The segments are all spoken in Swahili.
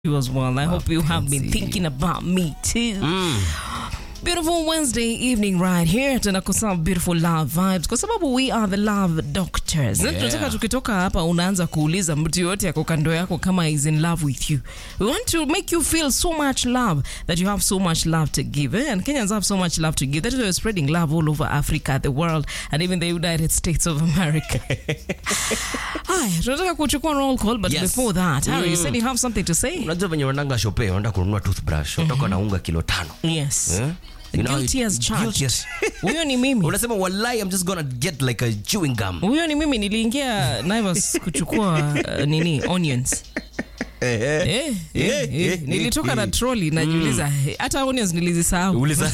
you as well. I hope you have been Mapenzi. thinking about me too. Beautiful Wednesday evening right here tunakosa beautiful love vibes kwa sababu we are the love doctors. Na Yeah. Tunataka tukitoka hapa unaanza kuuliza mtu yote yako kando yako kama is in love with you. We want to make you feel so much love that you have so much love to give. Eh? And Kenyans have so much love to give. That is why we're spreading love all over Africa, the world and even the United States of America. Haya, tunataka kuchukua roll call but Yes. before that, Harry, you said you have something to say? unajua venye unaendanga shope unaenda kununua toothbrush unatoka na unga kilo tano Yes. Eh? You know, Guilty as charged. guilty as- Huyo ni mimi. unasema walai i'm just gonna get like a chewing gum huyo ni mimi niliingia Naivas kuchukua uh, nini onions eh, eh, eh, nilitoka na troli najiuliza eh, hata onions nilizisahau Uliza.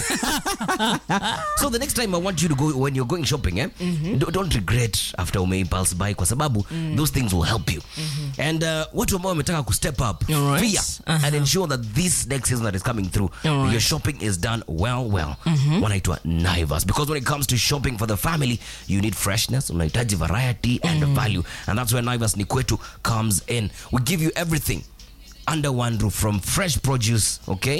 so the next time i want you to go when you're going shopping eh, don't, don't regret after ume impulse buy kwa sababu those things will help you and uh, watu ambao wametaka ku step up Alright. pia Uh-huh. and ensure that this next season that is coming through Alright. your shopping is done well well wanaitwa naivas because when it comes to shopping for the family you need freshness unahitaji variety and value and that's where naivas ni kwetu comes in we give you everything under one roof from fresh produce okay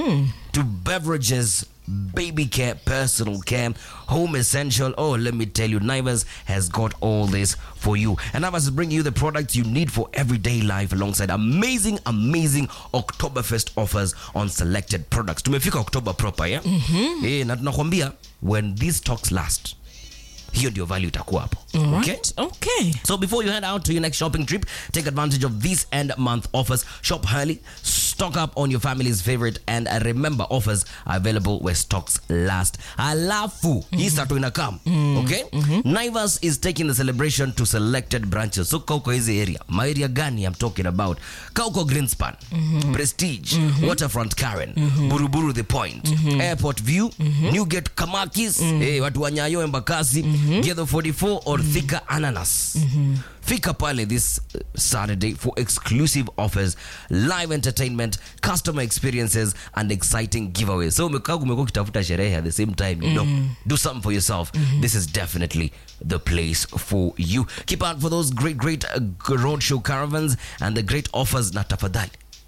to beverages baby care personal care home essential oh let me tell you naivas has got all this for you and naivas is bringing you the products you need for everyday life alongside amazing amazing oktoberfest offers on selected products tumefika october proper yeah? eh, na tunakwambia when these stocks last hiyo ndio value itakuwa hapo okay? Right? okay So before you head out to your next shopping trip, take advantage of these end month offers. Shop early, stock up on your family's favorite, and uh, remember offers are available where stocks last. Alafu, hii sato inakam, okay? Naivas is taking the celebration to selected branches. So kauko hizi area, ma area gani I'm talking about? Kauko Greenspan, Prestige, Waterfront Karen, Buruburu The Point, Airport View, Newgate Kamakis, eh, watu wa Nyayo Embakasi, Ghetto 44 or Thika Ananas. Fika pale this uh, Saturday for exclusive offers, live entertainment, customer experiences and exciting giveaways. So umekaa umekuwa ukitafuta sherehe at the same time, you know, do something for yourself. This is definitely the place for you. Keep out for those great great uh, roadshow caravans and the great offers na tafadhali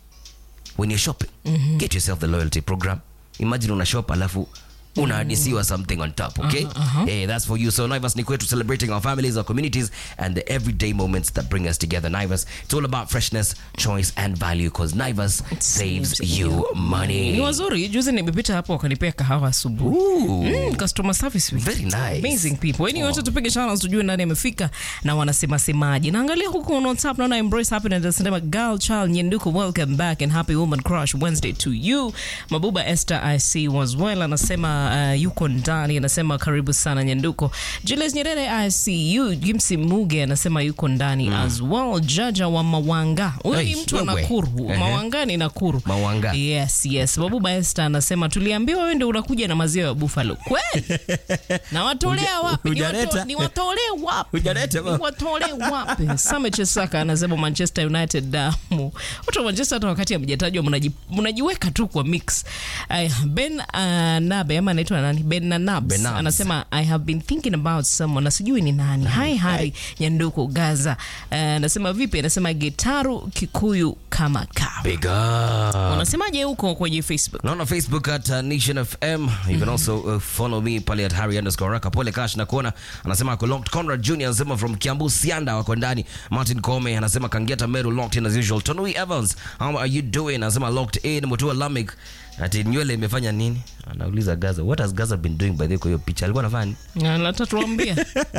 when you're shopping get yourself the loyalty program imagine una shop alafu unahadisiwa something on top okay hey, that's for you so naivas ni kwetu celebrating our families our communities and the everyday moments that bring us together naivas it's all about freshness choice and value because naivas saves, saves you ni money wazuri juzi nimepita hapo wakanipea kahawa asubuhi Ooh, Mm, customer service week. very nice amazing people yani wote tupige channels tujue nani amefika na wanasema semaji naangalia huku on whatsapp naona embrace happiness anasema girl child nyenduko welcome back and happy woman crush wednesday to you mabuba esther ic was well anasema uh, yuko ndani anasema karibu sana nyenduko julius nyerere icu gimsi muge anasema yuko ndani as well jaja wa mawanga huyo ni Hey, mtu wa wewe. nakuru Ehe. mawanga ni nakuru Mawanga. yes yes mabuba esther anasema tuliambiwa wewe ndio unakuja na maziwa ya buffalo kweli na watolea wapi Ni wato- hujaleta. ni watolee wapi Hujaleta, Ni ma. watolee wapi same chesaka anasema manchester united damu watu wa manchester hata wakati amjatajwa mnaji- mnajiweka tu kwa mix Aya, ben uh, nabe ama anaitwa nani ben nanabs Benabs. anasema i have been thinking about someone na sijui ni nani hai hari nyanduko gaza Uh, anasema vipi anasema gitaru kikuyu kama kawa big up unasemaje huko kwenye facebook naona facebook at uh, nation fm you can also uh, follow me pale at harry underscore raka pole kash na kuona anasema ako locked conrad junior anasema from kiambu sianda wako ndani martin kome anasema kangeta meru locked in as usual tonui evans how are you doing anasema locked in mutua lamik ati nywele imefanya nini anauliza gaza what has gaza been doing by the way kwa hiyo picha alikuwa anafanya nini natatuambia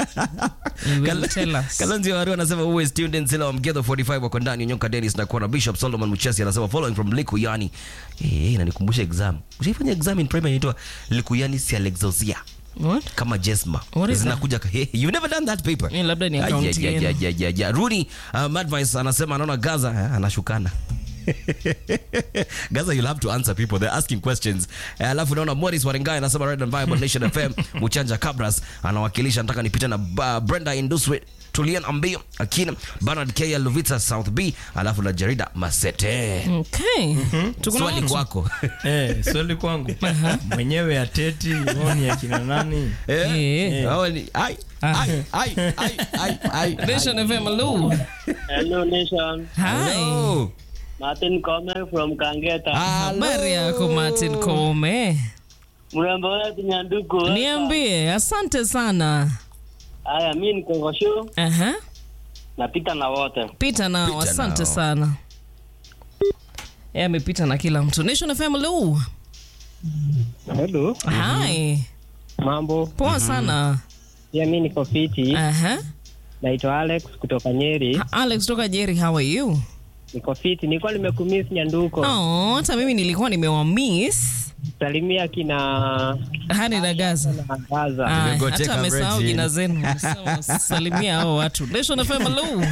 Kalonzi Waru anasema always tuned in Sila wa Mgetho 45 wako ndani Nyonka Dennis na kuona Bishop Solomon Muchesi anasema following from Likuyani. Eh, hey, inanikumbusha exam. Ushaifanya exam in primary inaitwa Likuyani Sialexosia kama Jesma. What is Zinakuja ka- hey, you never done that paper. Eh, labda ni Ah, account yeah, yeah, yenu. yeah, yeah, yeah. Rooney um, advice anasema anaona Gaza eh, anashukana. Gaza, you'll have to answer people. They're asking questions. Eh, Alafu naona Morris Warengai anasema Red and Vibe Nation FM. Muchanja Cabras anawakilisha, nataka nipite na uh, Brenda Induswe Tulian Ambio Akina Bernard K Luvita South B alafu na Jarida Masete. okay Tuko na Swali watu. kwako. Eh, swali kwangu mwenyewe ateti oni akina nani Eh, Eh. hao ni- ai, ai, ai, ai, ai, ai, ai. Nation FM, hello. Hello, Nation. Hi. Hello. Martin Kome from Kangeta. Habari yako Martin Kome, Mrembo wetu Nyanduku. niambie. Asante sana. Haya, mi niko kwa show Aha. napita na wote. Pita nao, Pita asante nao. sana. Yeye amepita na kila mtu. Nation FM hello. Hello, Hi. mambo. Poa sana. Pia mi niko fiti. Aha. Naitwa Alex kutoka Nyeri. Alex toka Jerry, how are you? Niko fiti. Nilikuwa nimekumiss Nyanduko. Oh, hata mimi nilikuwa nimewamiss. Salimia kina Hani na Gaza. na Gaza. Aya, Nimegoteka hata amesahau Virgin. jina zenu. Sawa, Salimia hao watu. Nation FM hello.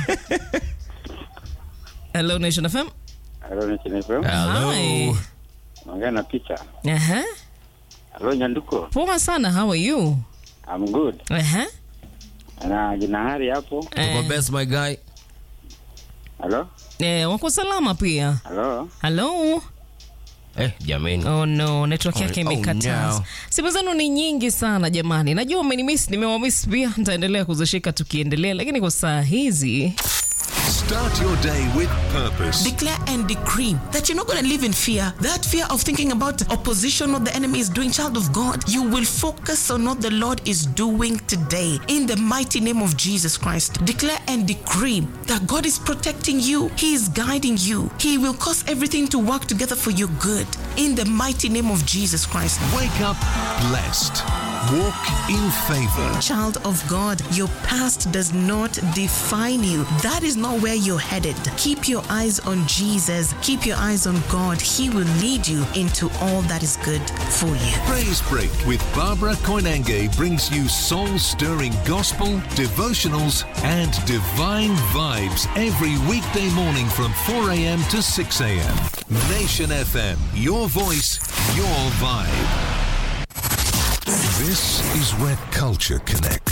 Hello Nation FM. Halo Nchinifu, Hi. naongea na picha. Aha. Halo Nyanduko, Poa sana, how are you? I'm good. Aha. Na jina hari hapo. Tuko Eh, best my guy. Halo, eh, wako salama pia. halo. Hello. Eh, jameni. Oh no, network yake Oh, imekataa. no. Simu zenu ni nyingi sana jamani. Najua umenimiss, nimewamiss pia. Nitaendelea kuzishika tukiendelea, lakini kwa saa hizi Start your day with purpose. declare and decree that you're not going to live in fear. That fear of thinking about opposition, what the enemy is doing, child of God, you will focus on what the Lord is doing today. In the mighty name of Jesus Christ, declare and decree that God is protecting you, He is guiding you, He will cause everything to work together for your good. In the mighty name of Jesus Christ. Wake up blessed. Walk in favor. Child of God, your past does not define you. That is not where you're headed. Keep your eyes on Jesus. Keep your eyes on God. He will lead you into all that is good for you. Praise Break with Barbara Koinange brings you soul stirring gospel, devotionals, and divine vibes every weekday morning from 4 a.m. to 6 a.m. Nation FM, your voice, your vibe. This is where culture connects.